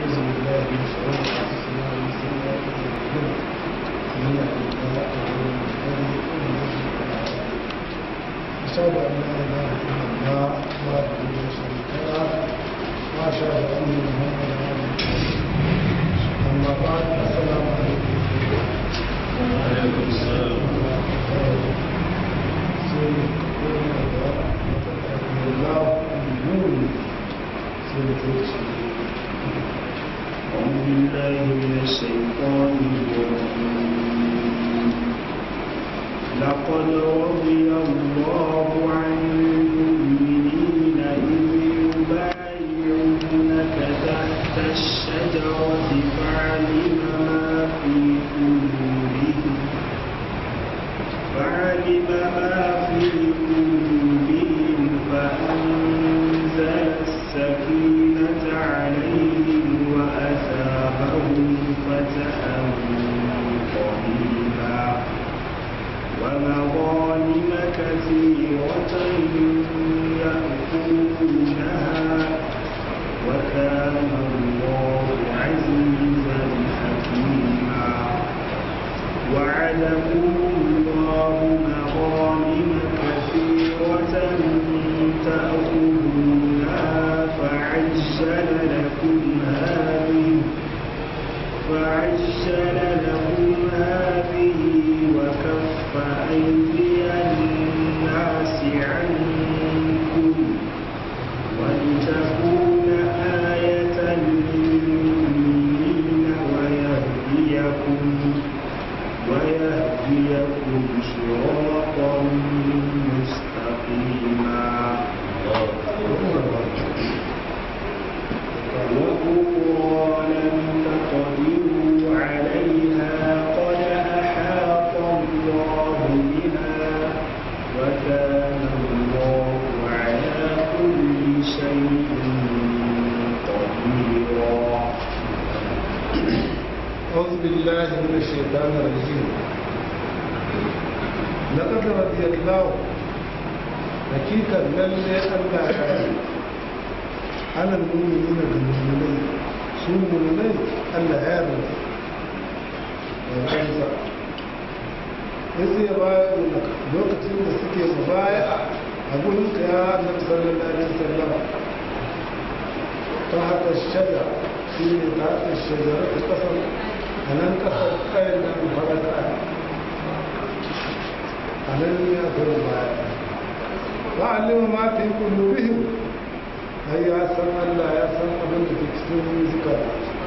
ونعوذ بالله من شرور انفسنا ومن سيئات اعمالنا من يهده الله فهو المهتدي ومن يضلل فلا هادي له أشهد أن لا إله إلا الله وحده لا شريك له وأشهد أن محمدا عبده ورسوله أما بعد السلام عليكم عليكم السلام أعوذ بالله من الشيطان الرجيم لقد رضي الله عن المؤمنين إذ يبايعونك تحت الشجرة فعلم ما في قلوبهم فعلم ما في قلوبهم فأنزل السكينة عليهم وأثابهم فتحا قريبا ومغانم كثيرة يأخذونها وكان الله عزيزا حكيما وعدكم الله مغانم كثيرة تأخذونها فعجل لكم هذه فعجل لكم هذه وكف أيدي الناس عنكم ولتكون آية للمؤمنين ويهديكم ويهديكم صراطا مستقيما وأخرى لم تقدروا عليها قد أحاط الله بها وكان الله على كل شيء قديرا أعوذ بالله من الشيطان الرجيم لقد رضي الله حقيقة لله الله يعلم على المؤمنين بالمؤمنين su mulmai Allah ya rufe da kansa ya sai ba lokacin da suke mubaya a gurin ka ya annabi sallallahu alaihi wasallam ta haka shaja shi ne ta haka shajara ta kasar a nan kasar kayan nan fara da a nan ne a gurin baya ba a lima ma fi kullurihim ai ya san Allah ya san abin da ke cikin zikar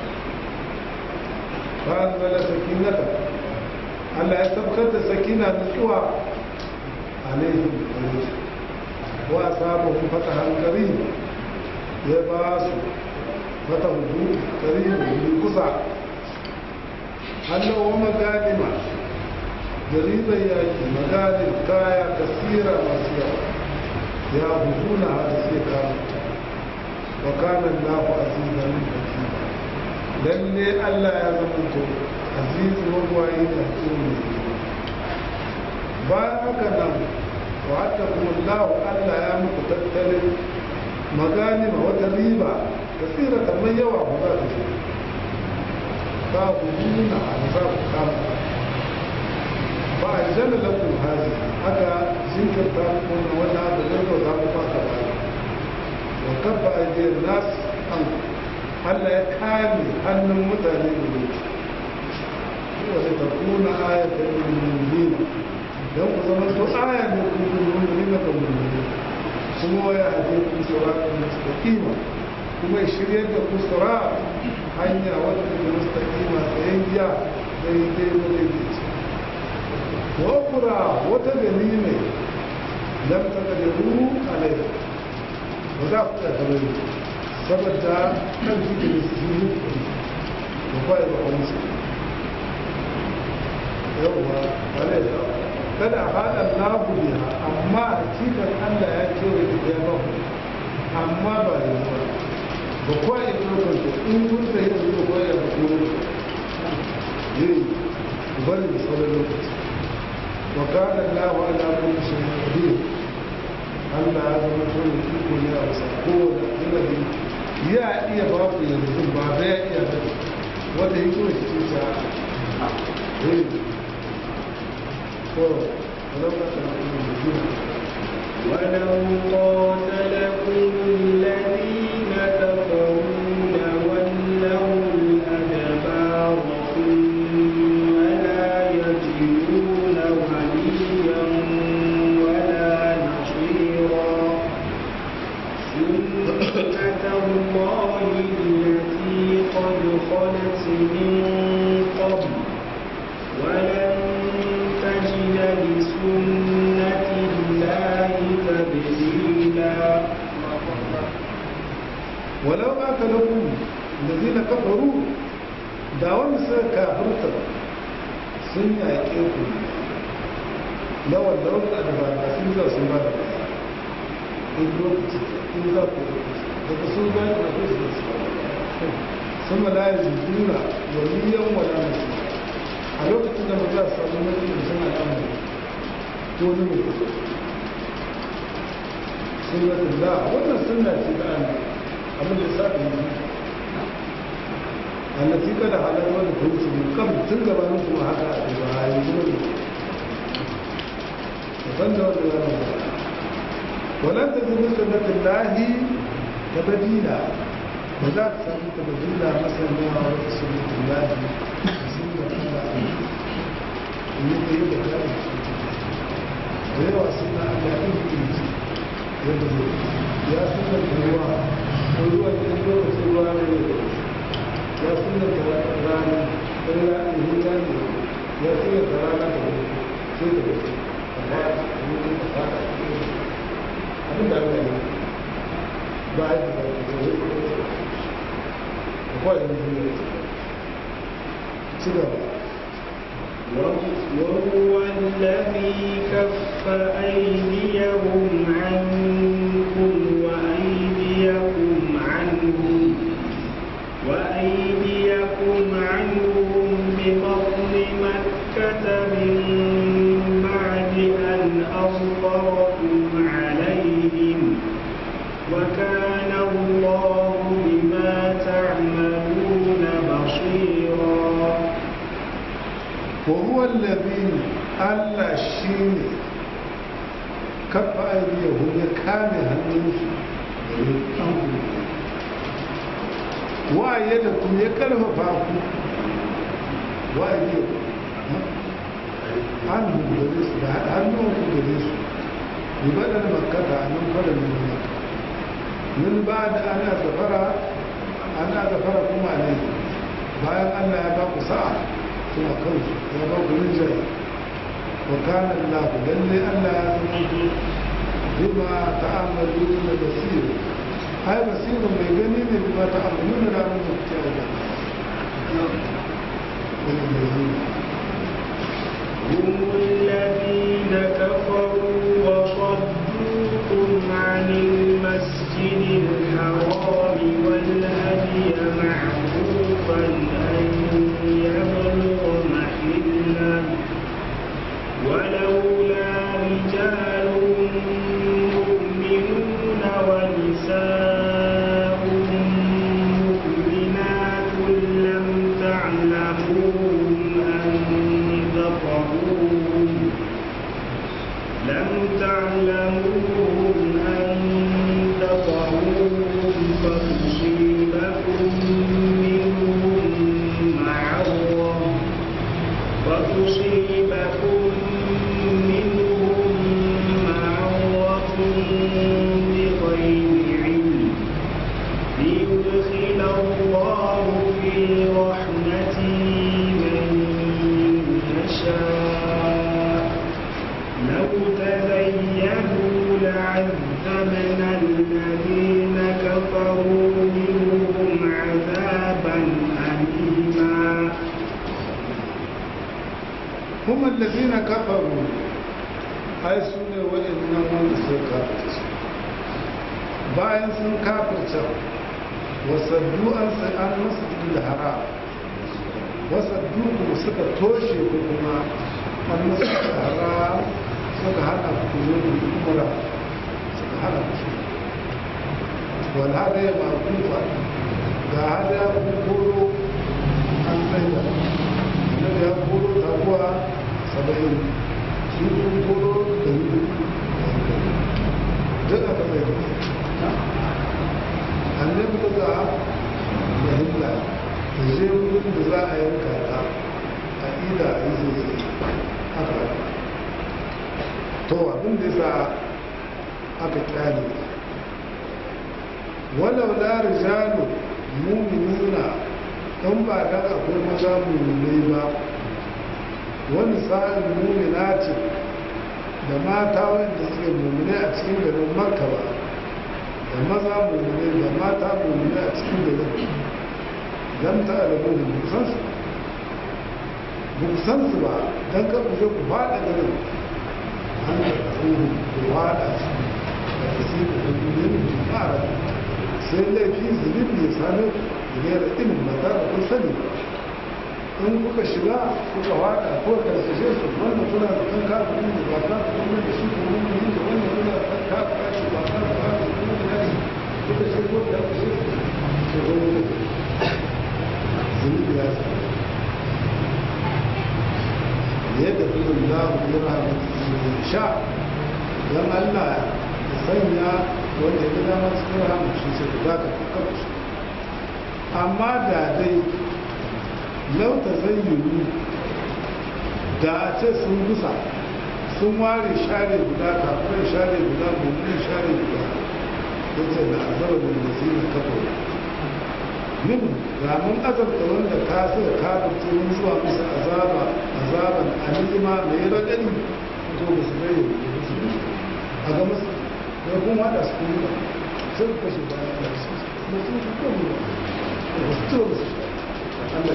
ba a zala sakinata Allah ya sabkar da sakina nutsuwa alaihim alaihi wa asabahum fatahan karim ya ba su fata hudu karim hudu kusa Allah wa magadima jariban yaki magadin kaya kasira masu yawa ya huduna har sai kama wa kana Allahu azizan hakim lalle Allah ya zama to azizu mabwayi da hakimu bayan haka nan wa atakum Allahu Allah ya muku tattalin maganima wata riba kasira kamar yawa ba za ta ce ba ku nuna a za ku kama ba a jana lakum hazi haka jinkirta kuma wani abu da za ku fata ba wa kafa ajiyar nas an Allah ya kame hannun mutane da ne wata ta kuna ayatan mummuni don ku zama to aya ne ku mummuni na ga mummuni kuma waya haɗe ku suratun mustaqima kuma ya shiryar da ku surat hanya wadda take mustaqima tsayayya daidai da daidaici wa kura wata gani ne lam taqdiru alayha ba za ku ta kamar saboda kan cikin su yi da kwaye ba a musu yawwa ba ne da kada a haɗa nabu ne amma cikin allah ya kewa da ya ba amma ba da zuwa ba kwaye ɗaukar su in kun sai da zuwa kwaye da kuma yi bari da sauran lokaci wa kana allahu ala kulli shay'in qadir Allah ya zama tsoron iko ne a wasa kowane yanayi ya iya ba ku yanzu ba da ya iya ba wanda ya kuma shi ce sa eh to ولو قاتلكم الذين كفروا لولوا الأدبار ثم لا يجدون وليا ولا نصيرا سنة الله التي قد خلت من قبل ولن تجد لسنة الله تبديلا ولو قاتلكم الذين كفروا da wanda suka kafirta sun yaƙe ku na wanda wanda da ba da sun za sun ba da in lokaci in za ku daga sun ba da ku su sun ma laye juna waliyan wala nasu a lokacin da ba za su samu mutum da sun al'amari ko ni mutum sunnatin da wannan sunna ce da Allah abin da sa da yi allati kada halar wani kunci ne kan tun gabanin kuma haka a ba a yi zuwa ne ban da wanda ya rubuta wannan ta zuwa sunnatin lahi ta badila ba za ta samu ta badila masana wata sunnatin lahi sun da Allah ne da yi da kare da yawa suna Allah ɗin kunci yadda zai ya suna ruwa ko ruwa da lokacin ruwa ne ya suna da rana ɗan rana ne rana ya suna da rana da wani sai da wani amma a mutum da fata abin da Allah ne ba a yi da wani da kawai da zai ci gaba وهو الذي كف أيديهم عنكم وأيديكم عنهم وأيديكم عنهم ببطن مكة من بعد أن أظفركم عليهم وكان الله بما تعملون بصيرا وهو الذي ألا شيء كف أيديهم يكامل هنوش وأيدكم يكلف فاكم وأيديكم عنه بليس عنه بليس يبدل مكة عنه فلن من مكة من بعد أن أغفر أن أغفركم عليه bayan Allah ya ba ku sa'a suna kansu ya ba ku rinjaye wa kana Allah lalle Allah ya zama ku bima ta'amalu na basir ai basirun mai gani ne bima ta'amalu na ranar da kuke da هم الذين كفروا وصدوكم عن المسجد الحرام والهدي معروفا أن يبلغ محله ولولا رجال مؤمنون ونساء مؤمنات لم تعلموهم أن تطهروهم لم تعلموهم أن تطهروهم فتصيبكم منهم معرة فتصيبكم منهم معرة بغير علم ليدخل الله في رحمته من يشاء لو تزينوا لعذبنا الذين كفروا منهم عذابا أليما هم الذين كفروا ai su ne waɗannan wanda suka kafirce bayan sun kafirce wasaddu an an masu da haram wasaddu kuma suka toshe ku kuma an masu da haram suka hana ku yi umara suka hana ku shi wal hadaya ma'kufa ga hadaya kun koro an tsaida annabi ya koro taguwa saba'in su kun koro da yi duk aka tsaida annabi daga da hilla da je wurin da za a yanka ta a ida a yi zai haka to abin da yasa aka kyale walau la rijalu mu'minuna dan ba dan akwai maza mu'minai ba wani sa'in mu'minati da mata wanda suke mu'minai a cikin garin makka ba da maza mu'minai da mata mu'minai a cikin garin dan ta alamu da buksansu buksansu ba dan ka ku ku fada garin an da tsoro ku fada su da kasi da dukkanin fara sai laifi zunubi ya same ku ne da ilimin ba tare kun sani ba in kuka shiga kuka fada ko karsashe su wannan kuna da kan kafin da ba ta kuma da shi ko mun yi da wannan kuna da kan kafin shi ba ta da kuma da shi kuka shi ko da shi ko wannan zunubi ya same yadda filin lahu yana sha don allah ya sanya wanda ya gina masu kira shi sai ku zaka kakar shi amma da dai lauta zai yiwu da a ce sun gusa sun ware share guda kafin share guda mummunin share guda ya ce na azabar da nasi na kafa min ramin azabta wanda ka suka kafin mun zuwa musu azaba azaban alima mai raɗaɗi to ba su bai da su a ga masu ya kuma haɗa su kuma sai ku kashe bayan da su ba su su kuma ba ba su to ba su Allah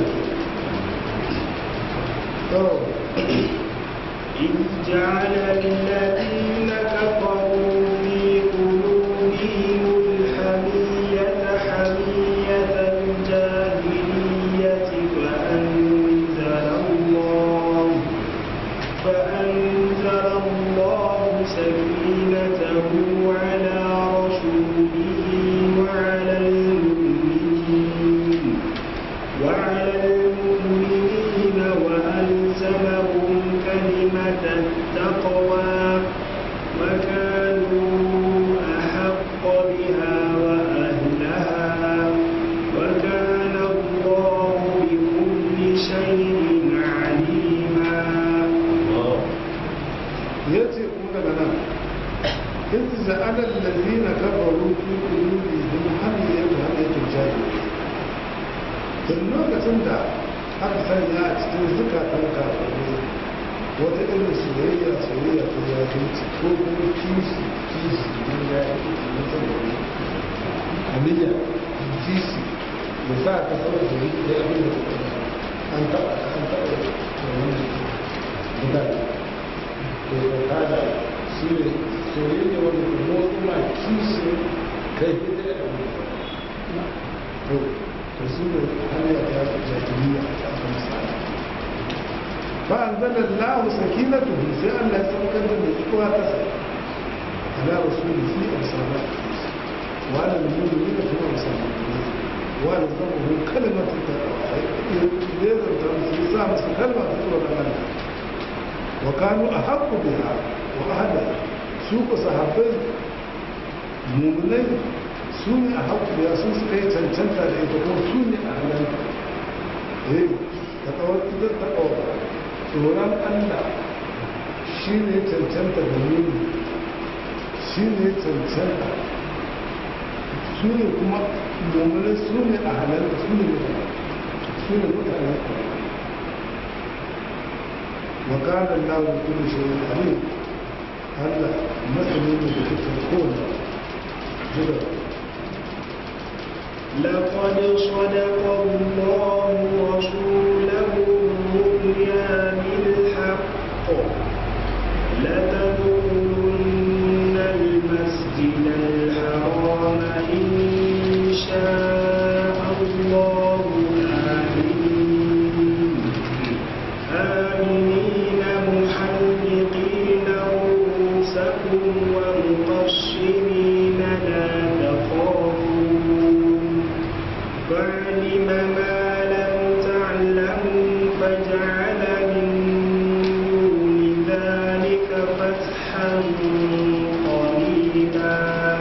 ke إذ جعل الذين كفروا في قلوبهم الحمية حمية الجاهلية فأنزل الله فأنزل الله سكينته على رسوله وعلى المؤمنين وعلى المؤمنين وألزمهم كلمة التقوى وكانوا أحق بها وأهلها وكان الله بكل شيء عليما ya ce kuma daga nan in za'alar lalzina kafaru fi kulubi don hanyar da hanyar jari tun lokacin da aka sanya a cikin zukatan kafaru wata irin soyayya soyayya ta jahilci ko kuma kishi kishi don jahilci na saboda aliyya kishi da sa ka saboda da yi da abin da an taɓa an taɓa da wani mutane to da kada shi ne soyayya wanda ke motsa ma kishi kai ita da abin to to shi ne hanya ta jahiliya ta aka misali فأنزل الله سكينته سي الله يسوكر من إقوى تسع على رسوله في أبصارات وعلى المؤمنين في أبصارات وعلى ضمه كلمة ليزر تنسي سامس كلمة تقول الله وكانوا أحق بها وأهلها سوق صحابين مؤمنين سوني أحق بها سوق كي تنتنتا لإتقون سوني أهلها إيه تقوى إذا تقوى tsoron allah shi ne cancanta da nuni shi ne cancanta su ne kuma mummune su ne a halarta su ne mutane su ne mutane wakanar lawon kudu shi ne alim allah masani ne da kuka kowane zuba لقد صدق الله رسوله الرؤيا بالحق لتدخلن المسجد الحرام إن شاء الله آمنين آمنين محلقين رؤوسكم ومقصرين لا تخافون قريبا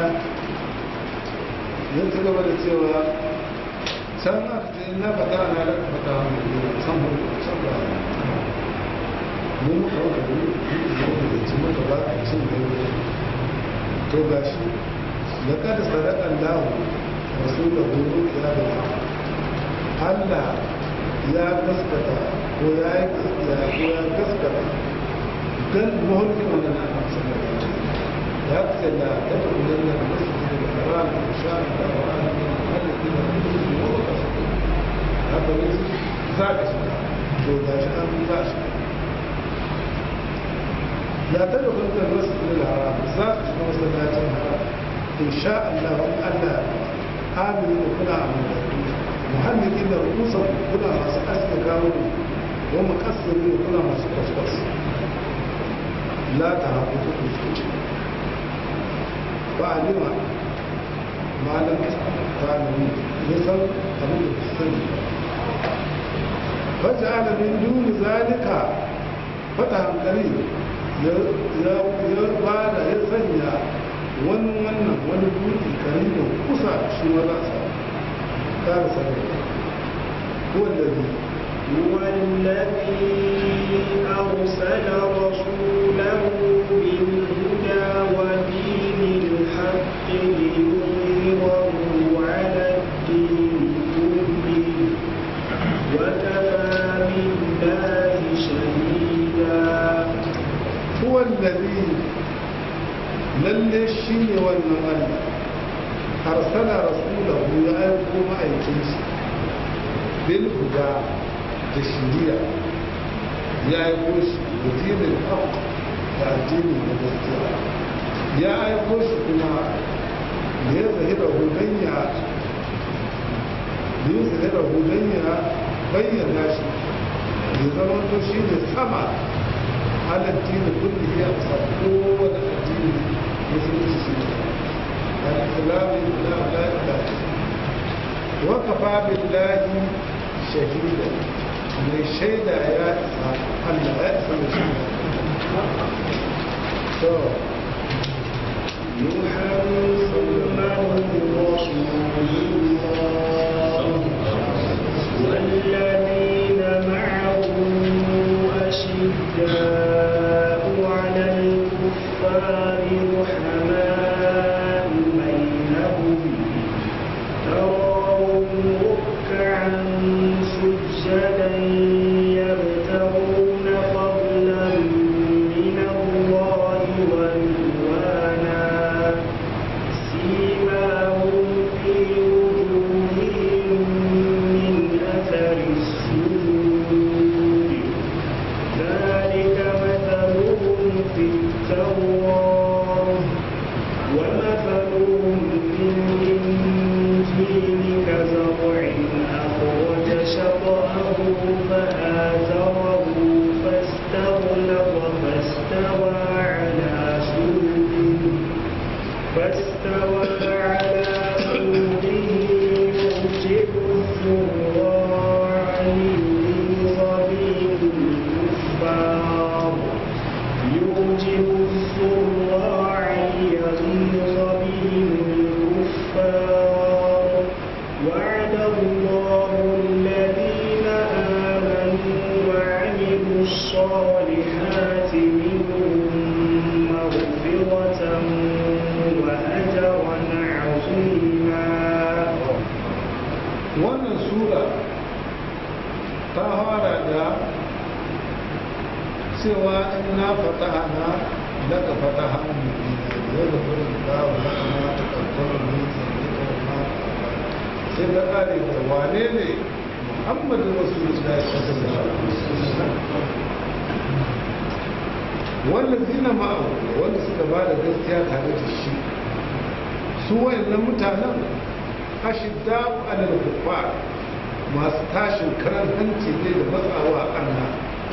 yin ci gaba da cewa can aka ce na fata na da fata mai san mu san ba mun muka wata da da ci muka ba a cin da yau to ga shi da kada sadakan lahu rasu da horo ya da Allah ya gaskata ko ya yi ya ko ya gaskata dan mahulkin wannan na amsa da ya ce la ta kullun da masjid al-haram insha Allah wa ana min alladhina yu'minuna wa yasdaqun haka ne za ka shi to da shi an za shi la ta kullun da masjid al-haram za ka shi masallacin haram insha Allah wa Allah aminu kuna aminatu muhammadin da rukusan kuna masu aske kawo wa mukassirin kuna masu kwaskwas la ta haku kuku فعلم ما لم تعلم مثل أبو السن فجعل من دون ذلك فتحا قريب ya bada ya sanya wani wannan wani buɗi karibin kusa shi ma za a samu ƙara sanar ko da هو الذي أرسل رسوله بالهدى ودين الحق ليظهره على الدين كله وكفى بالله شهيدا هو الذي lalle shi ne wannan Allah arsala rasulahu ya aiko ma'aikinsa bil huda da shiriya ya aiko shi da dinin haq da addini da gaskiya ya aiko shi kuma da ya zahira hudanya da ya zahira hudanya bayyana shi ya zama to shi ne sama على الدين كله يقصر قوة الدين مثل السنة الإسلام لا لا لا وكفى بالله شهيدا من الشهيد يا إسحاق أن لا يأسم محمد رسول الله والذين معه أشداء على الكفار رحماء بينهم تراهم ركعا سجدا يبتغون فضلا من الله ورضوانا سيماهم في وجوههم من أثر السجود ذلك مثلهم في التوراة ومثلهم في الإنجيل كزرع أخرج شطأه فآزره فاستغلظ فاستوى على سوقه فاستوى على سوقه يعجب الزراع ليغيظ بهم الكفار يعجب الزراع ليغيظ بهم الكفار وعد الله الذين آمنوا وعملوا الصالحات منهم مغفرة وأجرا عظيما wannan sura ta fara da cewa in na fataha na daga fataha mubina da da furin bawa na kuma ta kankarar ne zai ta ma sai ta kare da wane ne muhammadu rasulullah sallallahu alaihi wasallam wanda zina ma'au wanda suka ba da gaskiya tare da shi su wayannan mutanen ashidda ala kuffar masu tashin karan hanci ne da matsawa Allah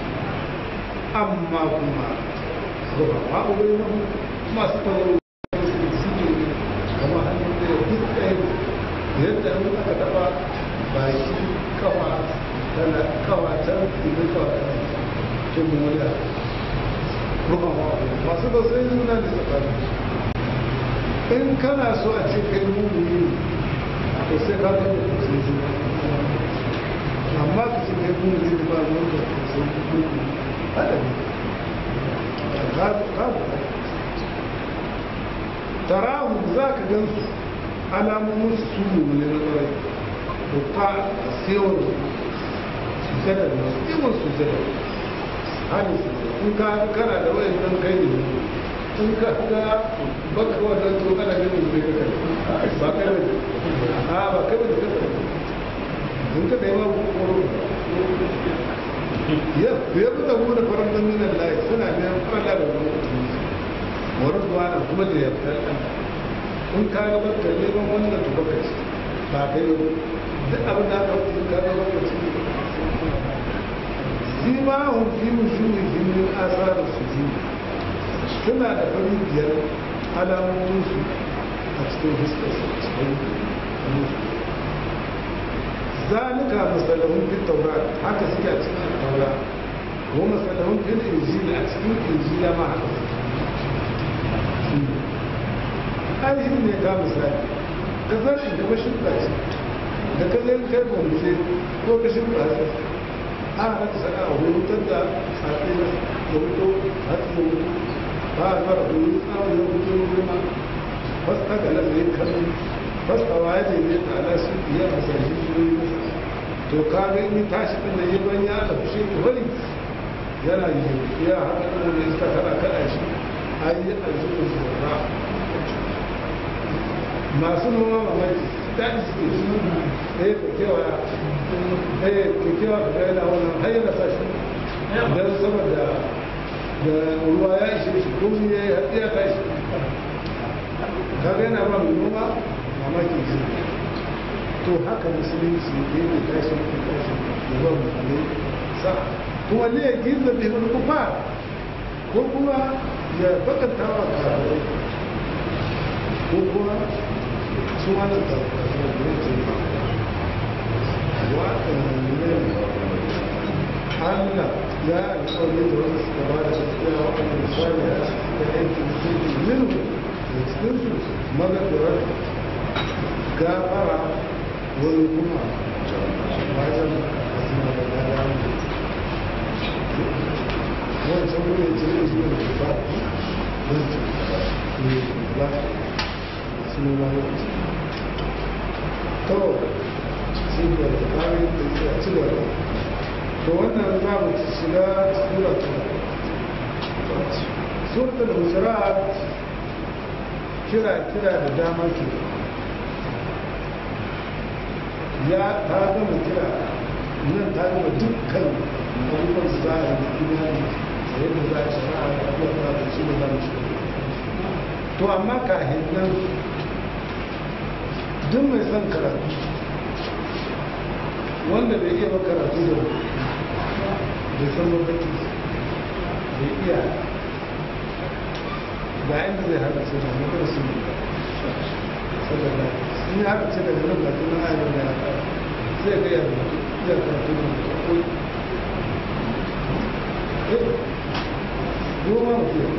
amma kuma ruwa ma ubai na masu tauro suke kama hannun da duk ɗaya yadda an aka taɓa baki kawa tana kawa can idan kawa tana cin wani ruwa ma ubai masu tausayin juna ne tsakanin in kana so a ce kai mummuni ne to sai ka ga da tausayin juna amma ka ce kai mummuni ne ba ruwan da tausayin juna hada ne ka ka tarahu za ka gan su alamomin su ne na ƙwarai da ta sewar sujada da masu yawan sujada hali in ka kana da wayan nan kai ne in ka ga baka wannan to kana ganin zai ka kai ba kai ne a ba kai ne ka kai in ka kai ma koro ya ya da mu da faran nan nan lai suna da fara da wannan warin duwana kuma da ya fara in ka ga baka neman wannan to baka ci ba kai ne duk abin da aka wuce ka ga baka ci simahun fi wujuhi min asar sujud suna da fari biyar alamomin su a cikin fuskar su cikin zalika masalahun fi taura haka suke a cikin taura ko masalahun fi injila a cikin injila ma haka ainihin ne ga misali ka zarfi da mashin ce da ka zai kai kwamce ko ka shi ba an haka saka a hutar da safi da wuto hatsi da wuto ba a fara hulu tsawon da wuto ruma wasu haka nan zai kallon wasu a waye da ne ta ala su iya a sashi su yi masa to ka ga in tashi din da yi ban ya da fushe ki bari yana yi ya haka nan da iska kana kada shi ayi a zuwa zuwa masu noma mamaki daɗi suke su ɗaya ka kewaya ɗaya ka kewa ka ga yana wannan har yana sa shi don saboda da ruwa ya ishe shi ko ya yi hatsi ya tashi ka ga yana ba mai noma mamaki shi to haka musulunci ne ne tashi ne tashi da ba mutane sa kuma ne ya gizo da ibn kufa ko kuma ya bakanta wa kafirai ko kuma su wannan Allah ya alƙawari da wanda suka ba da gaskiya waɗanda misali a da aikin musulmi minhu da cikinsu magadarar gafara wani kuma wajen asina da gada wancan wani ce ne su ne ba wancan ne ba su ne ba wancan to ci gaba kare da ci gaba to wannan za mu shiga sura ta suratul hujurat kira kira da dama ke ya ta gama kira nan ta gama dukkan abubuwan da za a yi imani da yadda za a shara da abubuwan da shi da za mu shiga to amma kahin nan duk mai son karatu wanda bai iya ba karatu da bai san lokaci bai iya ga inda zai haka ce da mutum su ne saboda sun yi haka ce daga nan ba tunan ayyar da zai ga yadda iya karatu da mutum goma mutum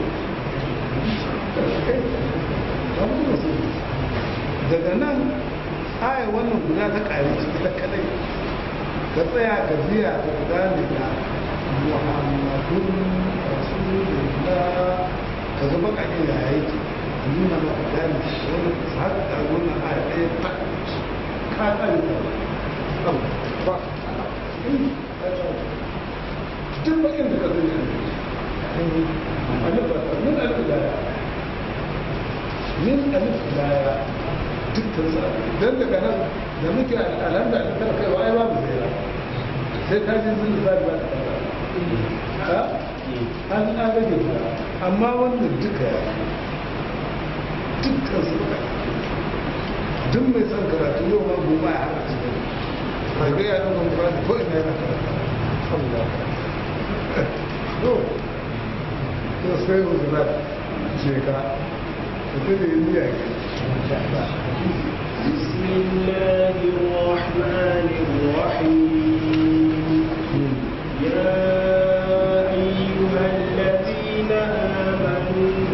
daga nan aya wannan guda ta ƙari ciki ta kadai ka tsaya ka biya ka gane da muhammadun rasulullah ka zama kakin da ya yake nuna maka gane wani har da wannan aya ɗaya ta ka tsari da ba duk bakin da ka zai min alif laya min alif laya dukkan sa don daga nan da muke alhamda da tara kai wa ai babu zai sai ka ji zin da ba ta an an rage ta amma wannan duka ya dukkan su duk mai son karatu yau ma goma ya haka cikin ba ga ya zama ba ko ina yana karatu Allah no to sai uzura ce ka mutum ne niyya بسم الله الرحمن الرحيم يا أيها الذين آمنوا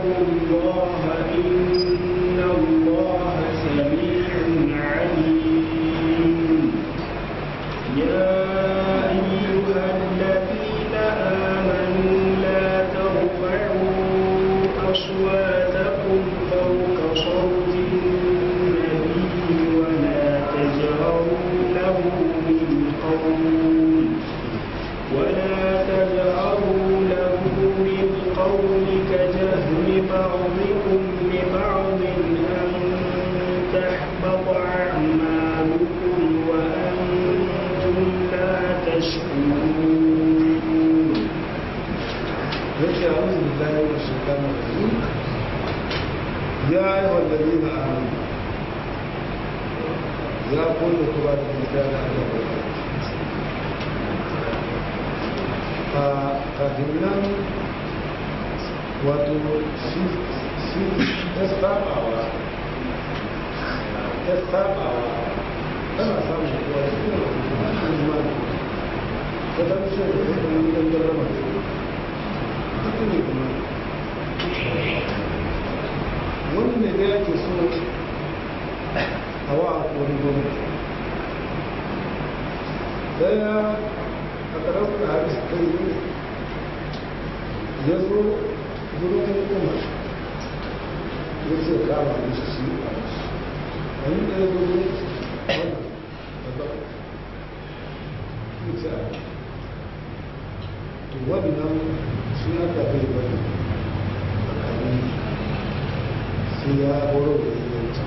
واتقوا الله إن الله سميع عليم يا أيها الذين آمنوا لا ترفعوا أصواتكم فوق صوت النبي ولا تجهروا له بالقول ولا تجهروا له بالقول كجهر بعضكم لبعض أن تحبط أعمالكم وأنتم لا تشكرون yake a wasu da ya yi shekara ya yi wallazi na amini ya kulle kuma da gida da alaƙa a kafin nan wato shi ya sabawa ya sabawa tana samun kuwa shi ne kuma ta ɗan shi da ya ɗan ɗan garama wani ne da yake so a wa wani gwamnati daya a ƙarfi da hadis kai ya zo wurin hukumar ya ce kama da shi shi a shi wani da ya zo wurin wannan da ba ya ce a to wannan shi aka bai bane tsakanin sai ya horo da yanci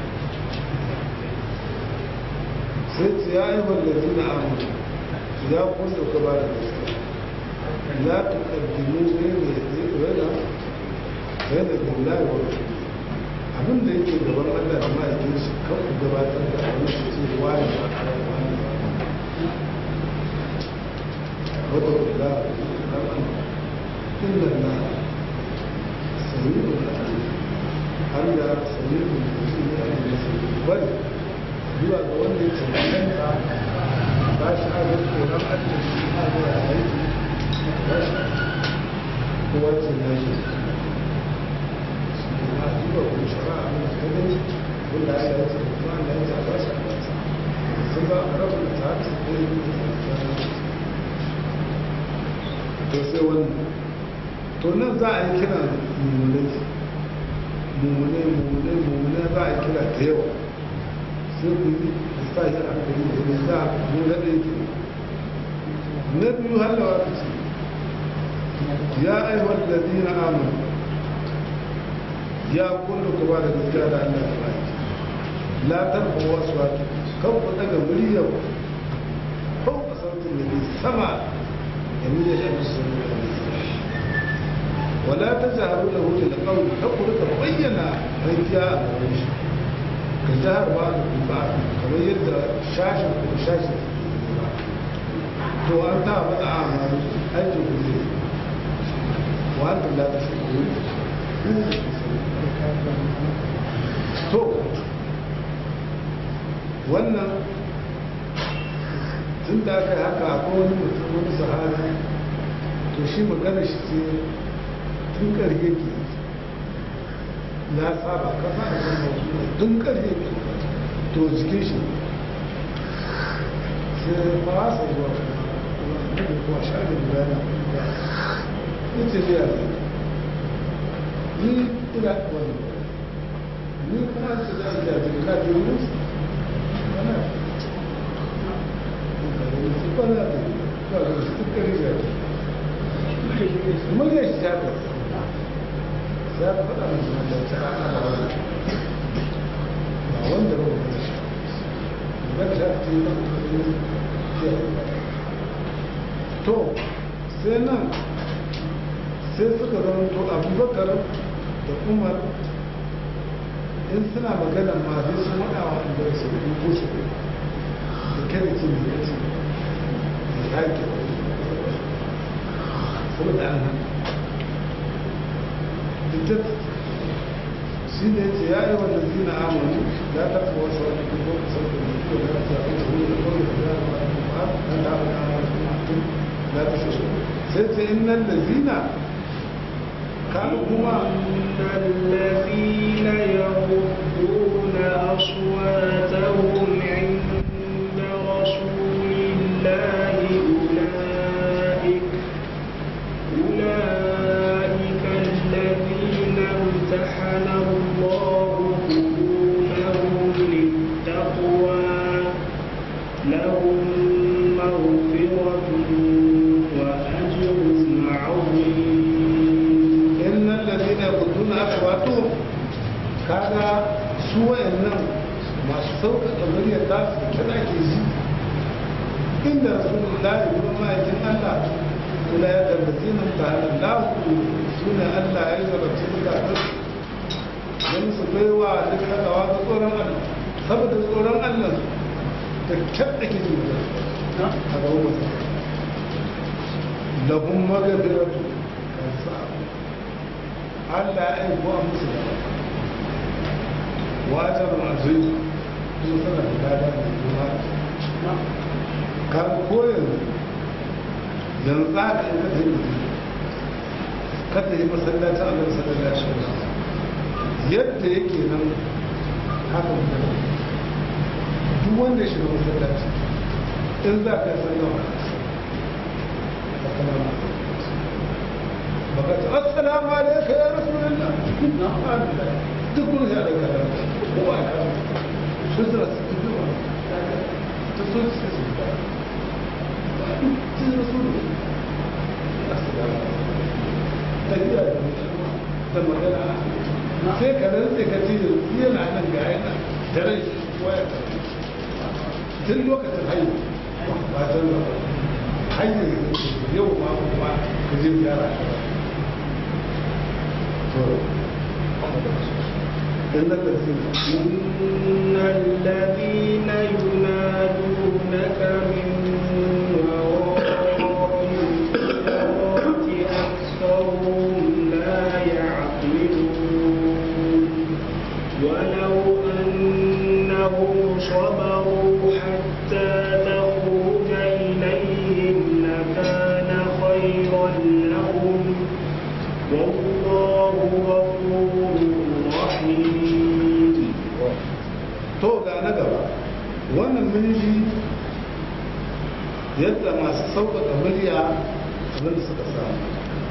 sai ce ya yi wallazi na amur ya kunsa ka ba da gaske la ta kaddimu ne ne rana rana da lai wa abin da yake gaban Allah da ma'aikin shi kan ku gabatar da abin da ce wani wani wata kula da إن الله سميع عليم Allah sami da mutum ya yi masu bari zuwa ga wanda ya cancanta ba shi a zai tsoron Allah shi a zuwa a aiki ba shi kowa ce na shi shi na zuwa ko shara a mai ta gani wanda ya yi ta kuma Allah ya ta ba shi a kansa sun ba a rabu da ta ta ɗaya to sai wannan to nan za a yi kira mummunai mummunai mummunai mummunai za a yi kira da yawa sai ku yi a sa shi a hankali da ne za a mu na ɗaya ke na biyu hallawa ta ce ya aiwar da zina amin ya kullu ku ba da gaskiya da Allah ya ba la tarfa wasu wata kan ku daga muryar ko ku sautin da sama da muryar da su ولا تجهروا له بالقول تقول تبين رجاء الرمش كجهر بعضكم بعض كما يبدا شاشة وشاشة تو أنت بدأ أعمال أجل كله وأنتم لا تشكرون to wannan tun da aka yi haka akwai wani mutum wani sahabi to shi magana shi ce tun ƙarfe ke na saba kasa da kan mutum tun ƙarfe ke to jikin shi sai ba sa zuwa kuma kuma shaɗi guda na kuma ya ce zai yanzu ni ina wani ni kuma su za su jaji na ke wurin su ana su kwana da kawai su tukari jaji murya shi ta kai ya faɗa musu da ta ana da wani ba wanda ba wani shi ba ta ce ba to sai nan sai suka zama to abubakar da umar in suna magana ma sai sun waɗa wa da su ko su da kada ce mai yace da yake saboda an hana ita shi ne ce ya yi wanda zina amonu ya taɓa wasu wani kuma sauƙin da kuma da ta fi tsoro da kawai da ya ba a ba na da abu na wasu mutum ya ta shi sai ce in nan da zina kanu kuma إن الذين يغضون أصواتهم عند رسول الله أولئك أولئك الذين امتحن الله قلوبهم للتقوى لهم مغفرة وأجر عظيم innal ladina yaquduna aswatuhum kaga su wayannan masu sauƙaƙa muryar za su kira ke ji inda rasulullahi kuma ma'aikin Allah kula ya tabbaci nan ta hannun lahu suna Allah ya zarabci zukatun don su baiwa duk hadawa ga tsoron Allah saboda tsoron Allah da kyan ake ji a gaban mutum lahum magabiratu kan sa'a Allah ya aiko a musu da wajen azui kuma suna da gada da kuma kan koyin yanzu za ka yi kata yi kata yi masallacin Allah sallallahu alaihi wasallam yadda yake nan haka mutane duk wanda ya shiga masallaci in za ka yi sallama ka sallama فقالت السلام عليك يا رسول الله تقول يا لك هو شجرة تدور تصل رسول السلام تجيء لما قال sai ka rantse ka ce yana nan ga yana da rai waya tun lokacin haihu ba ta hanyar yau ma kuma ka je gyara إن الذين إن الذين ينادونك من وراء الحجرات أكثرهم لا يعقلون ولو أنهم صبروا حتى تخرج إليهم لكان خيرا لهم والله غفور رحيم to ga na gaba wannan miniji yadda masu sauƙaƙa murya abin da suka samu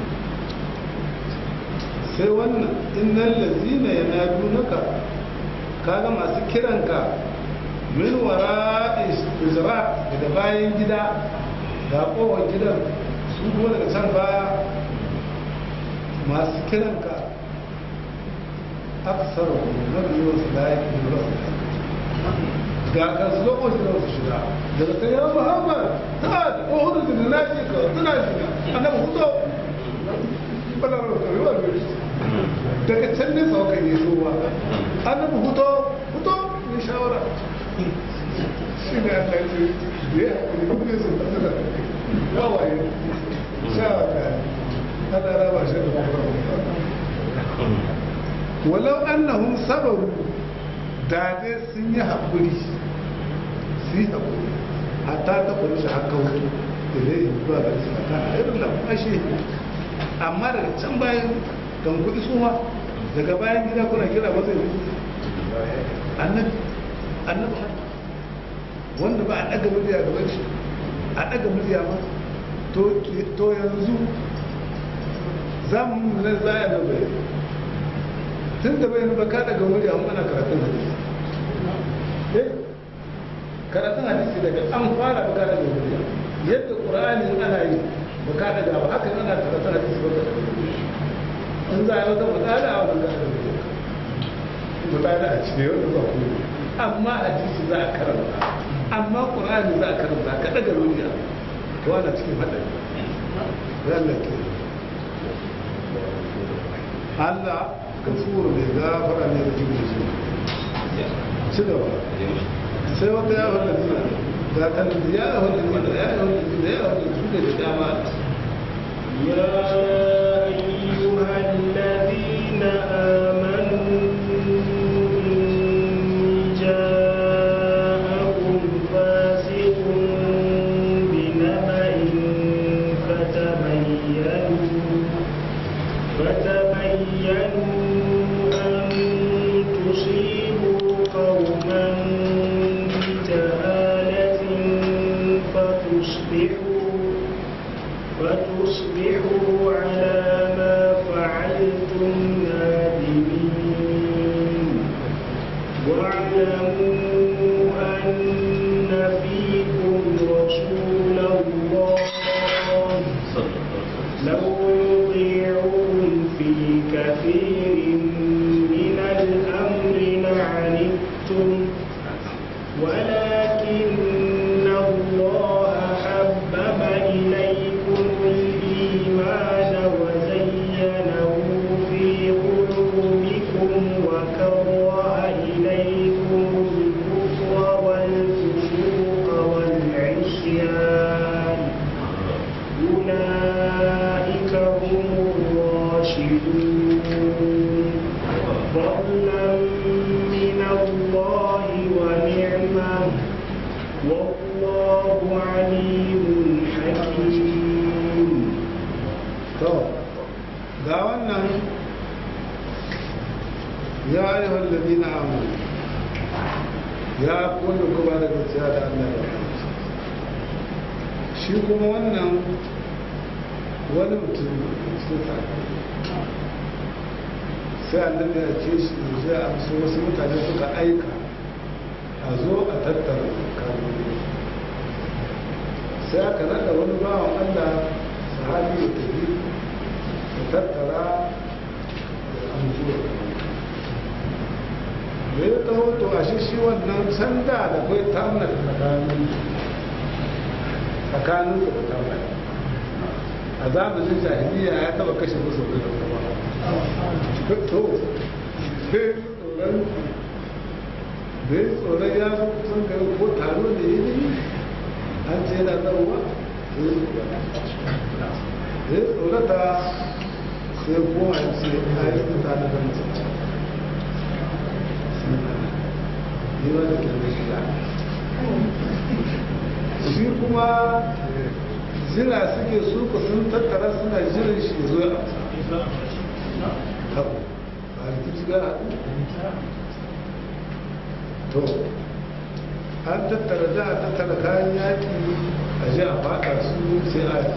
sai wannan innan lazina ya nadu naka kaga masu kiranka min wara izra daga bayan gida ga kowar gidan su kuma daga can baya masu kiranka aksar mafi yawan su da yake da rasu ga kan su lokacin da su shiga daga kan ya muhammad ta da ohun da na ce ka tana shiga annabi hudo balar da kariwa ne daga can ne sau kan yi sowa annabi hudo hudo ne shawara shi ne allah ce da ya haƙuri kuma ne sun tafi da wawaye shawara ana raba shi da kuma walau annahum sabaru da dai sun yi haƙuri su yi haƙuri hatta ta kuri shi haka wuto da zai yi zuwa ga su ta a irin lafashe amma daga can bayan kan kuɗi suma daga bayan gida kuna kira masa yi annabi annabi wanda ba a ɗaga murya gaban shi a ɗaga murya ma to yanzu za mu nan za a yi bai tun da bai ba ka daga wuri an ana karatun hadisi eh karatun hadisi daga an fara ba ka daga wuri yadda qur'ani ana yi ba ka daga ba haka ana karatun hadisi ba ka daga wuri in za a yi wata matsala a wannan ka daga wuri matsala a cikin yau da ba ku amma hadisi za a karanta amma qur'ani za a karanta ka daga wuri to ana cikin hadari Allah ke Allah kafuru mai gafara ne da jikin su ci gaba sai wata ya wanda zina ga kan ya wanda zina ya wanda zina ya wanda su ne da dama يا أيها الذين آمنوا إن جاءكم فاسق بنبأ فتبينوا فتبينوا فتصبحوا على ما فعلتم نادمين واعلموا أن فيكم رسول الله لو يطيعكم في كثير من الأمر لعنتم ولكن الله حبب إليكم الإيمان وزينه في قلوبكم وكره إليكم الكفر والفسوق والعصيان أولئك هم الراشدون فضلا من الله ونعمة والله عليم حكيم to ga wannan ya ayyuhal ladina amanu ya kullu kuma da gaskiya da Allah da shi kuma wannan wani mutum suka sai annabi ya ce shi sai a so wasu mutane suka aika a zo a tattara kanuni sai aka nada wani bawan Allah sahabi ya tafi ya tattara da amzuwa da ya taho to a shi shi wannan sanda da kai tamna tsakanin tsakanin da tamna a zamanin jahiliya ya taba kashe musu da kuma to sai tsoron da ya tsoron ya zo kusan gari ko taro da ya yi an ce yana zauwa ya tsorata sai kuma ya ce a yi mutane da mutum ni ba da kyanne shiga shi kuma jira suke su ku sun tattara suna jiran shi zo ya amsa kawo ba a rikici ga haɗu to an tattara za a tattara kayan yaƙi a ji a faɗa su sai a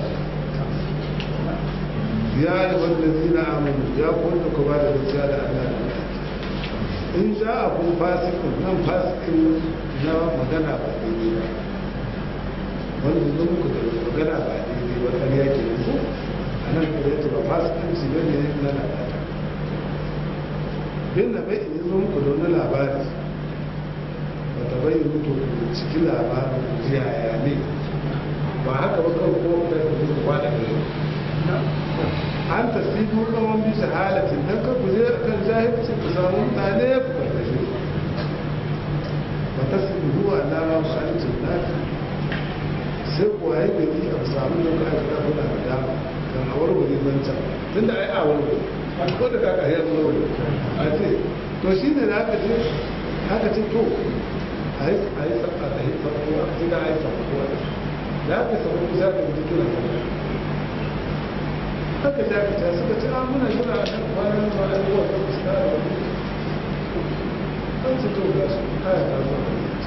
ya yi wanda zina amonu ya kwanta ku ba da gaskiya da Allah in ja a kun fasikin nan fasikin na magana ba daidai ba wanda zo muku da magana ba daidai ba ƙarya ke yanzu a nan ƙarya ba fasikanci ba ne na lalata bin na bai in zo muku da wani labari ba ta bai mutu ciki labarin jiyaya ne ba haka ba kawai ko da ku zuwa kwada da an tasibu kaman bi shahalatin dan ka guje kan jahilci ku samu mutane ku karkashe ba ta sibu huwa na ba an jinnati sai ku waye gari a samu da ka aika kuna da dama kan a warware zancan tunda ai a warware ko da kaka ya warware a ce to shine da aka ce aka ce to a yi a yi sabba a yi sabba a yi da a yi sabba da aka sabba ku za ka ji kira haka da aka ce suka ce an muna jira a kan kwanan ba a yi wa kan fuska da wani an ce to ga su kaya ta zo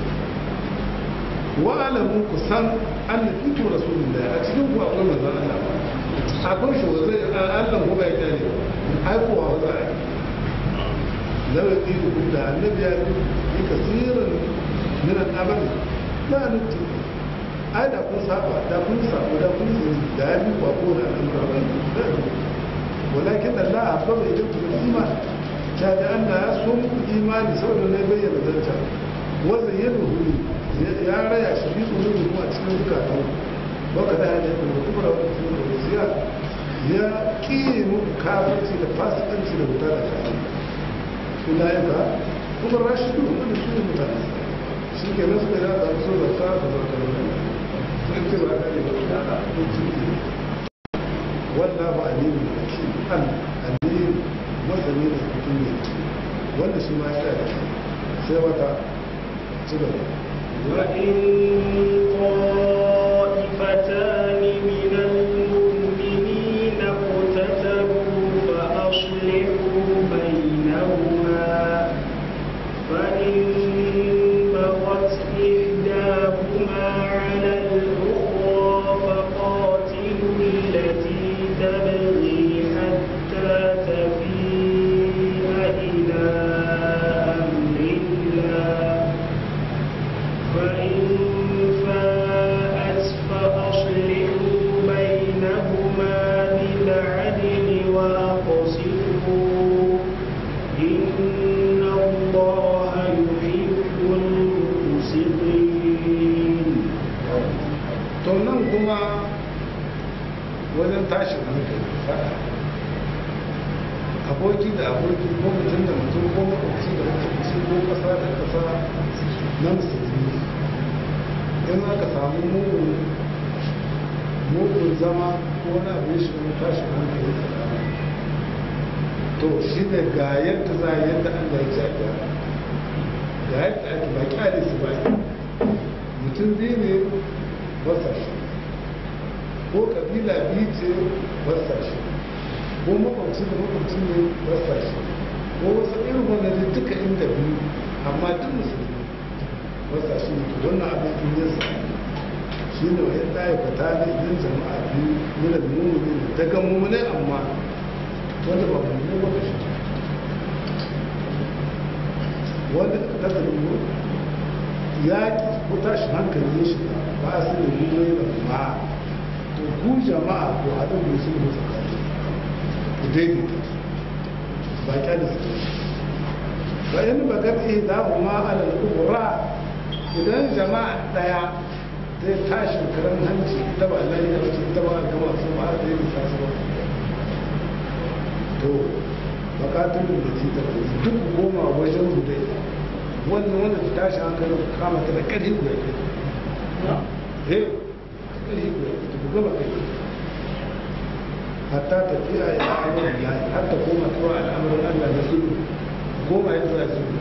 wa alamu ku san an na fito rasulullah a cikin ku akwai manzon Allah akwai shi wa zai Allah ko bai kyale ai ko wa za a yi لو يطيق كلها النبي في كثير من الأمر لا نبتي أي دا كن سابع دا كن سابع دا كن دائما وأقول الأمر ولكن الله أحبب إليكم الإيمان كان أن يصوم الإيمان سوى أن يبين ذلك وزينه يا ريا شبيط منه أتسلم ذكاته وكذا هذا يكون الكبرى والكفر والزيادة يا كيم كافرتي لفاسقنتي لبتالة أولئك هم الراشدون من السنة المتناسبة shi ke nasu da ya so da ta da zarta da sun ce ba ka ne ba wanda ba alimu da shi an alimu masani da cikin ne wanda shi ma ya da sai wata ci gaba وإن طائفتان من المؤمنين اقتتلوا فأصلحوا بينهما فإن بغت إحداهما على الأخرى فقاتلوا wajen tashin hankali faɗa aboki da aboki ko mutum da mutum ko makwabci da makwabci ko ƙasa da ƙasa na musulmi in aka samu mugun mugun zama ko wani abu ya shiga tashin hankali tsakanin to shi ne ga yadda za a yadda Allah ya ce a gyara ga yadda ake ba kyale su ba mutum biyu ne wasa shi ko kabila biyu ce wasa shi ko makwabci da makwabci ne wasa shi ko wasu irin wanda ne duka inda biyu amma duk musulmi wasa shi ne wannan abin in yin sa shi ne wa yadda ya fata da idan jama'a biyu nuna da mummuni daga mummuni amma wanda ba mummuni wata shi wanda ta zama ya ko tashi hankali ya shiga ba a sani mummuni da ma to ku jama'a ko haɗin da su ne tsakani ku daidaita ba kya da su ba yin bagar iya damu ma alal kubura idan jama'a ɗaya zai tashi karan hanci ita ba Allah ya wace ita ba gama su ba da yi ta su ba to bakatun da ci ta duk goma wajen hudai wannan wanda ta tashi hankalin kama ta da ƙarfi guda ke eh ƙarfi guda ke ta gaba kai hatta ta fiya ya amurin ya har ta koma kawai al'amuran Allah na sulhu goma ya zuwa sulhu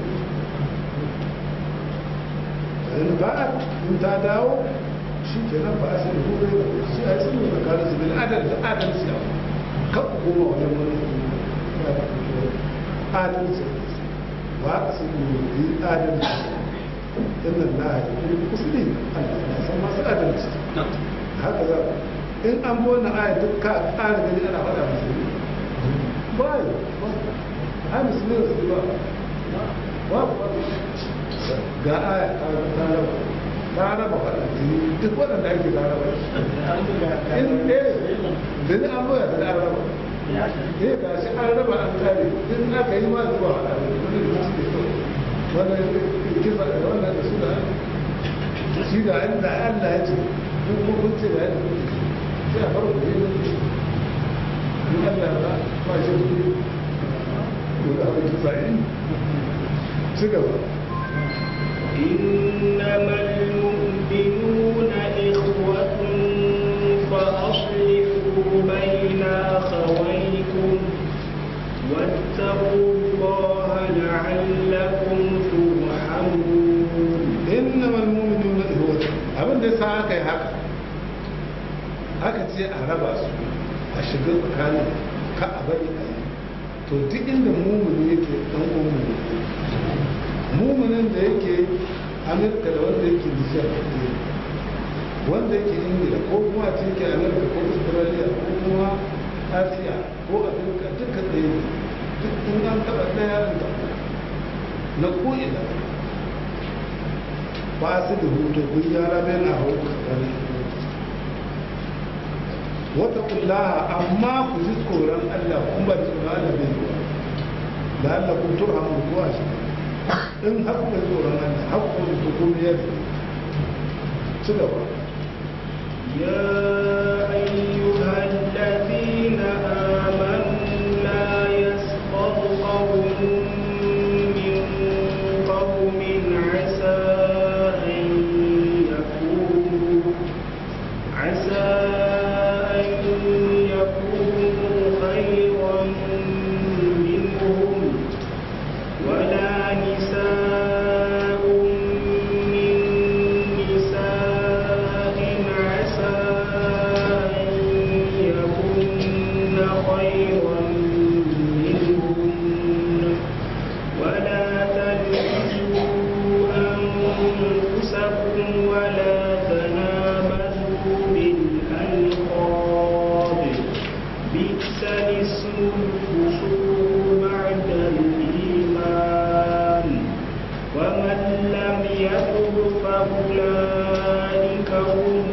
in ba in ta dawo shi ke nan ba a sai hure da shi a sun yi tsakanin su bil adal da adalci a kan goma wajen wani adalci wa a sun yi adalci inna na yi musulmi Allah na san masu adalci haka za in an bi wannan aya duk ka ƙara gani ana faɗa musulmi ba yi ba a musulmi da su ba ba ba ga aya ta raba ta raba faɗa jini duk waɗanda ake ta raba in ɗaya da ni an boya da an raba eh ga shi an raba an kare in aka yi ma zuwa faɗa wani da su ke wannan kisa da wannan da su da shi ga inda Allah ya ce duk hukunci da yadda kuke sai a farko ne da in Allah ba ba shi kuɗi ko da abin kisa yi ci gaba إنما المؤمنون إخوة فأصلحوا بين أخويكم واتقوا الله لعلكم ترحمون إنما المؤمنون إخوة abin da sa aka yi haka aka ce a raba su a shiga tsakanin ka a bari a yi to duk inda mumuni yake dan umuni muminin da yake amurka da wanda yake nijar wanda yake ingila ko kuma a cikin amurka ko australia ko kuma asiya ko afirka duka tsaye ne duk in an taɓa ɗaya da na ko'ina ba su da hutu kun yara bai na hau kakari wata kullaha amma ku ji tsoron allah kun ba tsoron allah bai yi da allah kun turhamu ko a shi in haƙƙin tsoron Allah haƙƙin hukumiyar ci gaba يا أيها الذين آمنوا لا يسخر قوم من قوم عسى أن يكونوا عسى أن يكونوا خيرا منهم ولا نساء من نساء عسى أن يكن خيرا منهن ولا تلمزوا أنفسكم ولا تنابزوا بالألقاب بئس الاسم الفسوق بعد الإيمان ومن لم يتب فأولئك هم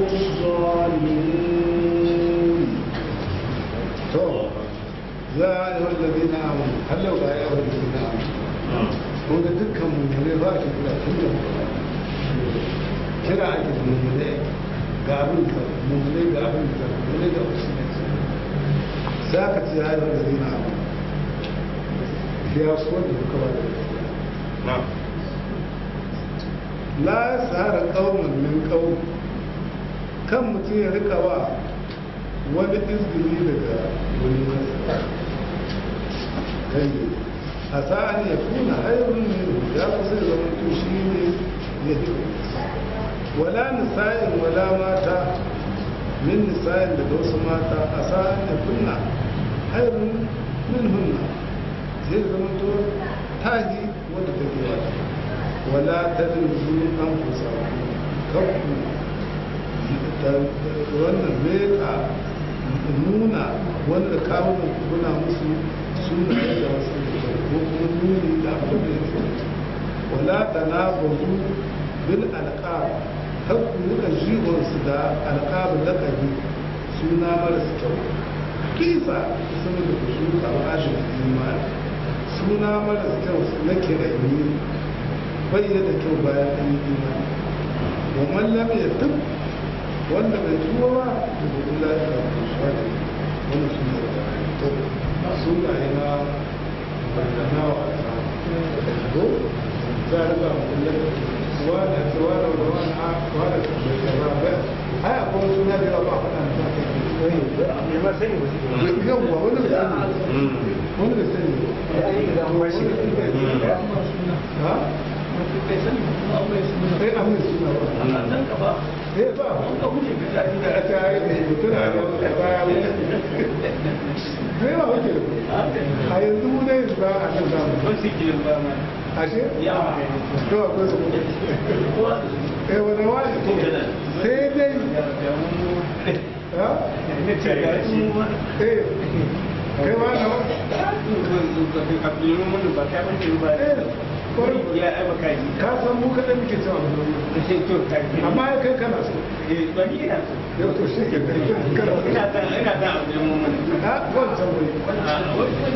الظالمون to ya yi wallabi na amu hallau ga ya wallabi na amu ko da dukkan mummune ba ki kira tun da kira ake da mummune ga abin da mummune ga abin da mummune ga wasu ne sai aka ce ya yi wanda zai na abu da ya so da duka ba da na'am la ya tsara ƙaunin min ƙaunin kan mutum ya rika wa wani izgili daga wani masa kai a sa'an ya kuna hairun ne ya kusa ya zama to shi ne ya fi wala nisa'in wala mata min nisa'in daga wasu mata a sa'an ya kuna hairun min hunna zai zama to tahi wadda take wata wala ta dinzu an kusa kanku wannan meka nuna wanda kawo kuna musu suna da wasu ko kuma nuni da abin da yake wala ta na bazu bil alqab har ku rika jihon su da alqab lakabi suna marasa kyau kisa sun da ku shuka wa ajin imani suna marasa kyau na kirani bayyana da kyau bayan an yi imani wa man lam yatub wanda bai tuba ba da gudu lafiya ko shaɗi wanda su ne to sunaye na bandana wa ta ko za a riba mutum wa da tsawa da wani a wa da bai kaza ba ai akwai wasu suna da yawa ba faɗa na sa kai yawwa wani da sani wani da sani ha sai a mai suna ba eh ba a ta yi mutum a baya wuce zai ba wuce a yanzu mu ne ba a nan zamu ashe to akwai su eh wani wani sai dai ha eh kai ma na ka san mu kaɗan muke cewa amma ya kai kana so yau to shi ke kana ha wancan wai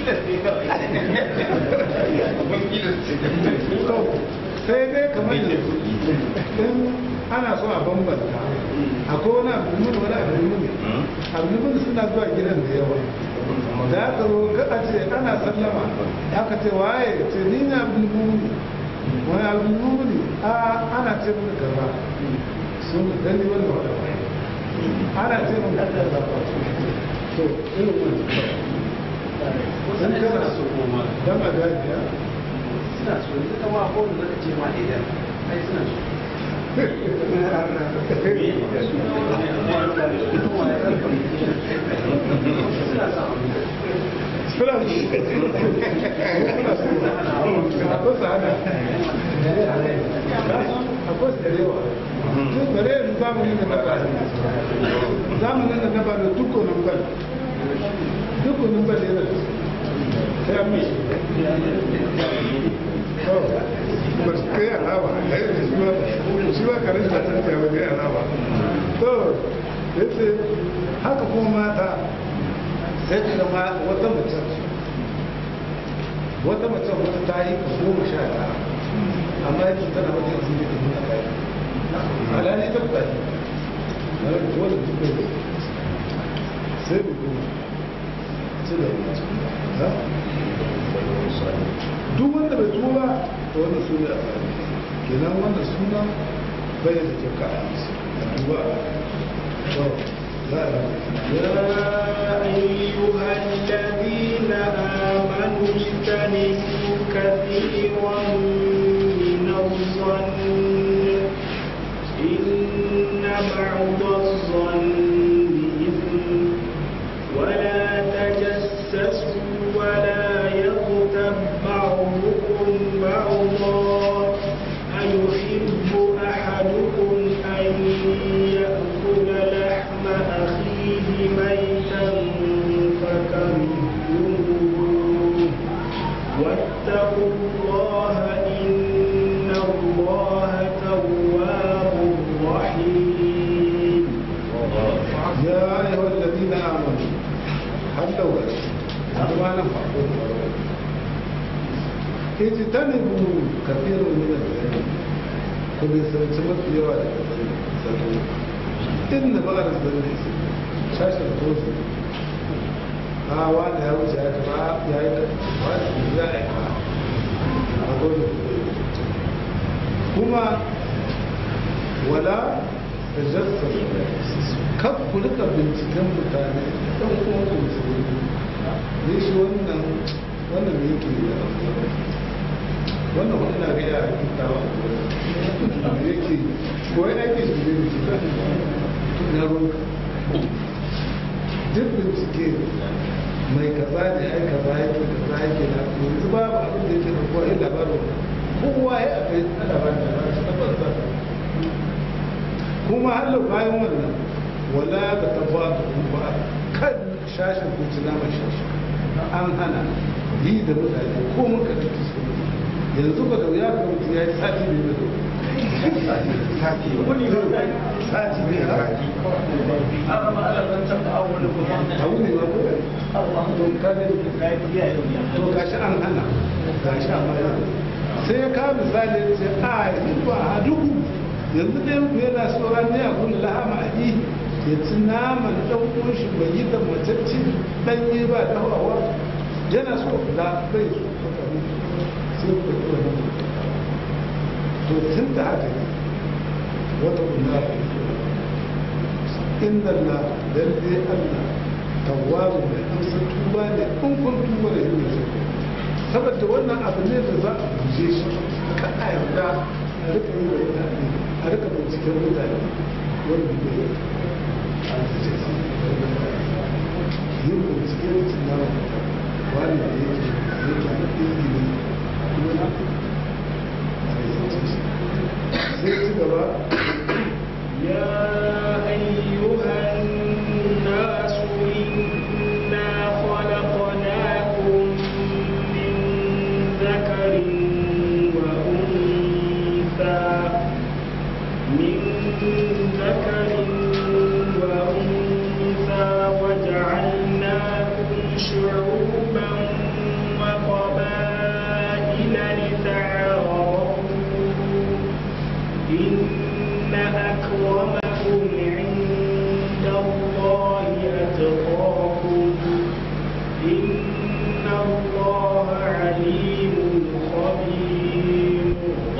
sai dai kamar yanzu in ana so a bambanta akwai wani abu mun wani abu mun abu mun suna zuwa gidan da yawa da aka zo ga a ce ana sallama aka ce waye ce ni ne abdul mumini wani abdul mumini a ana ce mun kaza sun dani wannan wada ana ce mun kaza to irin wannan dan kana so dan a gajiya suna so yanzu kama ko da zaka ce ma idan ai suna so suna sa suna so suna so akwai su hana akwai su da yawa tun bare yanzu zamanin da na ba zamanin da na ba da dukkanin ban dukkanin ban yana da su sai an mishi ba su kai alama a yi da shi ba shi ba karin da ta tsaye wajen alama to ya ce haka kuma mata sai ta zama wata mace wata mace wata ta yi ka goma sha tara amma yake tana wata yanzu ne ta nuna kai alhali ta fita ne na rage wanda duk da sai bai kuma sai da mace duk wanda bai tuba ba to wannan su ne a tsari kenan wannan suna bai da kyau ka a duba to za a يا أيها الذين آمنوا اجتنبوا كثيرا من الظن إن بعض الظن إثم ولا تجسسوا ولا يغتب بعضكم بعضا أيحب أحدكم أن يأكل لحم أخيه ميتا فكرهتموه واتقوا الله إن الله تواب رحيم يا أيها الذين آمنوا هل لو هذا ما نفع اجتنبوا كثير من الذنب كل سنة في يوم إن بغر الذنب شاشة الفوز a wani ya wuce ya kama ya yi wani ya aika a gwada kuma wala da jassar kan ku rika binciken mutane ɗan kuma ku musulmi ne shi wannan wannan ne yake da wannan wani na gaya a kintawa da yake ko ya ake shi ne na ruwanka duk bincike mai kaza ne ai kaza yake kaza yake na yanzu babu abin da yake da kowa ya labarin kowa ya akai na labarin da ba shi tabbata kuma hallo bayan wannan wala ka tafa da kuma kan shashin kuci na mai shashi an hana yi da mutane ko muka da su yanzu ba da ya ga mutum ya yi sati ne da sati wani sati ne abu ne ba ko don kane to gashi an hana gashi an hana sai ya kawo misali ya ce a yanzu ba a duhu yanzu ɗaya ku yana tsoron ne a kun lahama a yi ya ci naman ɗan ƙunshi bai yi da matacci ɗanye ba da hawa yana so da bai so ka kanu sai ku ɗora nan to tun da haka ne wata kula inda na lalle Allah tawwabu mai amsa tuba ne in kun tuba da yin shi saboda wannan abu ne da za a guje shi ka a yarda a rika yi da mutane a rika binciken mutane wanda ne a guje su yin binciken mutum na wani da yake yake a izini kuma na a rizance shi sai ci gaba يا أيها الناس إنا خلقناكم من ذكر وأنثى من ذكر وأنثى وجعلناكم شعوبا وقبائل لتعارفوا إن أكرمكم عند الله أتقاكم إن الله عليم خبير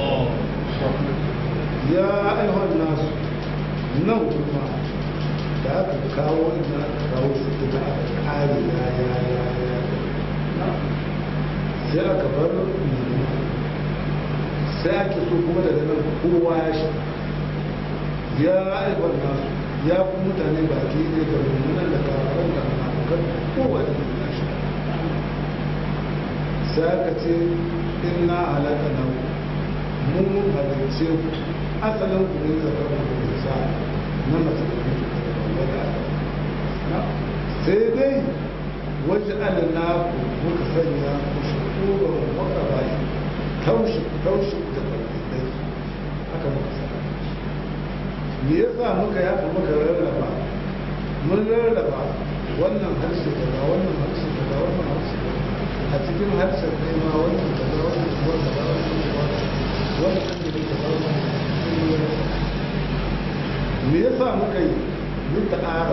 ya ayyuhan nasu nan kuma da aka kawo ina aka kawo su da aka kare ya ya ya ya sai aka bar nuna sai ake so kuma daga nan kowa ya shi ya ayyuhan nasu ya ku mutane baki ne da mummunan da kafaran da kan kowa da ya shi sai aka ce inna halaka na mun halarce ku asalin ku ne zaka da kusa na mace sai dai waje alina ku muka sanya ku shukura waka bai taushi taushi da barkai haka muka sanya me yasa muka yafa muka rarraba mun rarraba wannan harshe daga wannan harshe daga wannan harshe a cikin harshen ne ma wannan daga wannan kuma daga wannan kuma wannan ne daga wannan me yasa muka yi mun ta ƙara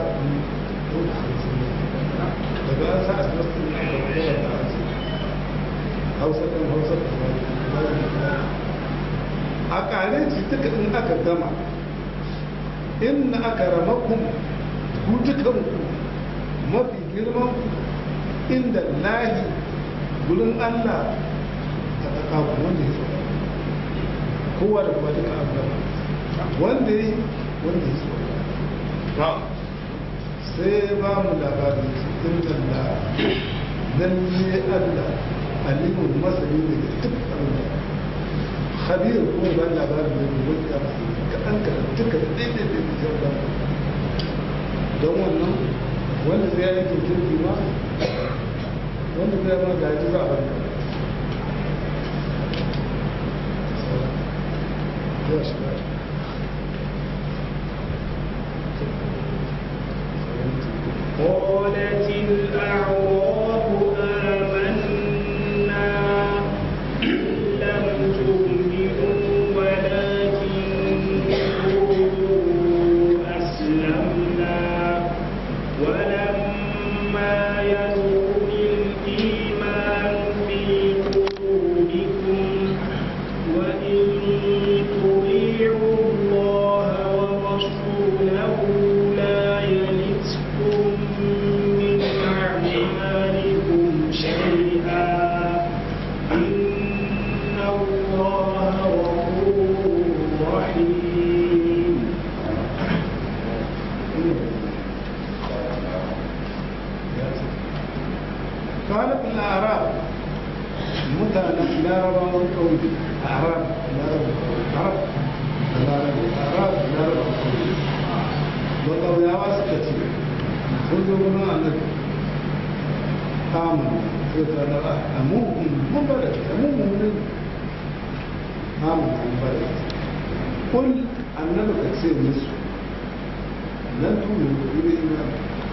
daga an sa a nasu ne aka kowa da ake hausa ɗin hausa da a ƙare ci duka in aka gama in aka ramakun ku dukanku mafi girman ku inda lahi gurin allah a ƙaƙaƙu wanda ya so kowa da kuma duka an gama wanda ya yi wanda ya so sai ba mu labarin cikin da lalle Allah alimun masani ne da duk abin da khabir kuma ba labarin da ne wanda ka an ka duka da daidai da ya ba don wannan wanda zai yi kirkirki ma wanda zai ma gaji za a barka ya shiga قالت الأعراب آمنا لم تؤمنوا ولكن قولوا أسلمنا ولما يدخل khalifin arab mutanen larabawan ƙauye arab arab arab arab larabawan ƙauye ba ƙauyawa suka ce sun zo gudun annabi kamun sai ta da a mugun mun bada a mugun ne kamun mun bada kun annabi ka ce musu lan tuni ku ne ina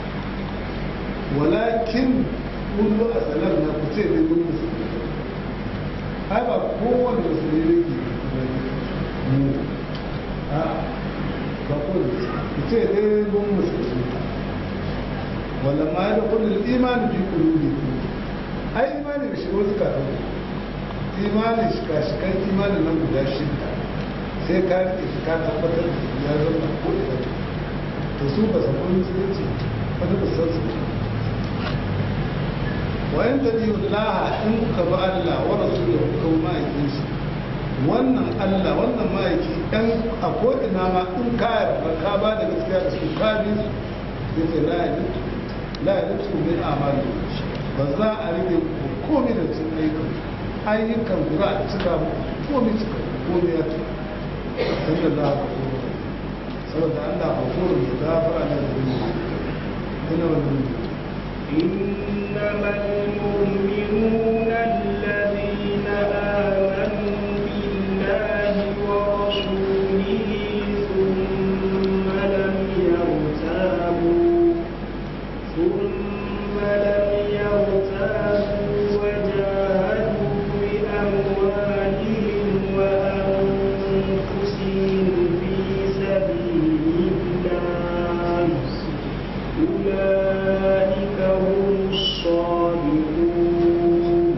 walakin kullu a sanar na ku ce ne mun musulmi ai ba kowane musulmi ne ke mu a ba kowane ku ce ne mun musulmi wala ma ya da kullum imani fi kulubi ai imani da shigo suka ɗau imani shika-shikan imani nan guda shida sai ka rike shi ka tabbatar da ya zama ko ina to su ba su kun musulunci wani ba san su wayan da biyu laha in kuka ba Allah wa rasuluhu kuka ma'aikin shi wannan Allah wannan ma'aiki ɗan a ko'ina ma in ka yarda ka ba da gaskiya da su ka bi su sai la ya la ya nutsu min amali ba za a rike komai da cin ayyukan ayyukan ku za a cika komai cika komai ya cika sallallahu alaihi wasallam saboda Allah ba kuma da gafara ne da mu ina wannan إنما المؤمنون الذين آمنوا بالله ورسوله ثم لم يرتابوا ثم لم يرتابوا وجاهدوا بأموالهم وأنفسهم في سبيل الله أولئك هم الصادقون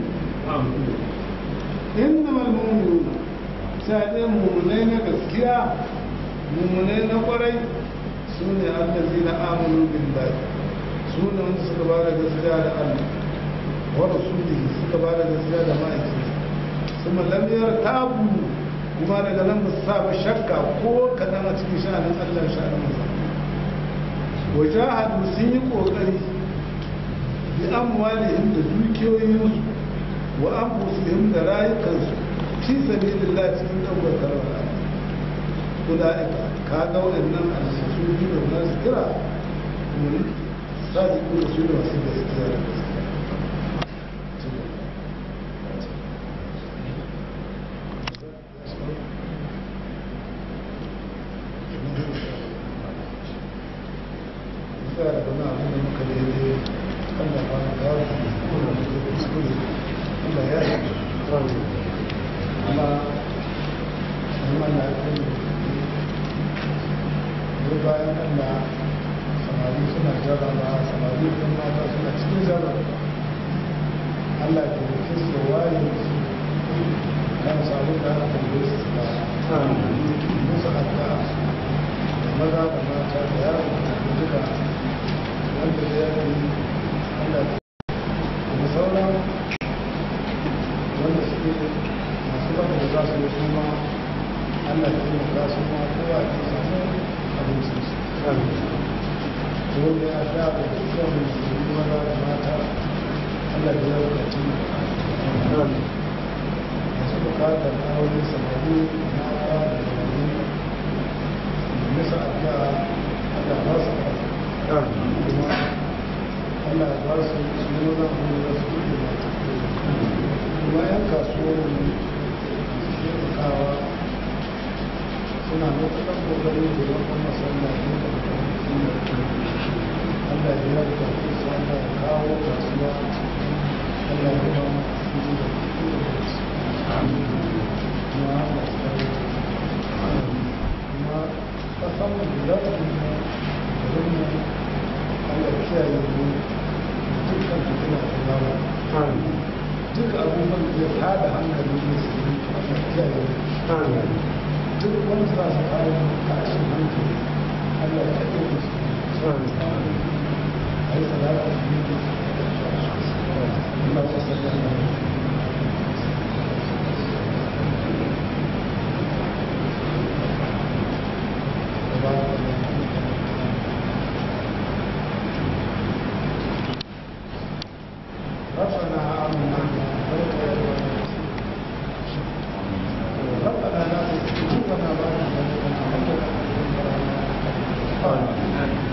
إنما المؤمنون سادين مؤمنين gaskiya mummunai na kwarai su ne allazi na amonu billahi su ne wanda suka ba da gaskiya da allah wa rasulihi suka ba da gaskiya da ma'aiki kuma lamiyar tabu kuma daga nan ba su sa ba shakka ko kaɗan a cikin sha'anin allah sha'anin masa wajahadu sun yi ƙoƙari bi amwalihim da dukiyoyinsu wa anfusihim da rayukansu fi sabilillah cikin ɗaukar kalmar Allah ulaika ka ga waɗannan alsisu biyu da za su kira mun sadiqu da su da masu gaskiya da gaskiya da wani abu da muka daidai Allah ba na gawa da kuma da kuskure Allah ya yi amma kuma na kai ne bayan Allah samari suna jarraba samari kan mata suna cikin jarraba Allah ke da kisa waye su kan samu da aka tambaye su ba musu addu'a da maza da mata da yaro da duka wanda ya yi Allah da sauran wanda suke masu baka da za su yi kuma Allah ya yi za su ma kowa ya samu abincin su wanda ya sha da dukkan musulmi maza da mata Allah ya yi da cin masu bukatar aure samari mata da samari da nisa addu'a Allah ba su kuma Allah ya ba su su yi wani abu da su yi da kuma yan kasuwar mu su kawa suna matuƙar ƙoƙari da yawan masallaci da Allah ya yarda da su Allah ya kawo kasuwa Allah ya ba su ji da kuma Allah ya kawo kuma kasan mu da za su yi da mu Allah ya kiyaye mu dukkan fitina da lawa duk abubuwan da ya tada hankali ne su yi Allah ya kiyaye mu duk wani za su kawo tashin hankali Allah ya kaɗe da su a yi salata da yi da Allah ya sallar da That's Amin.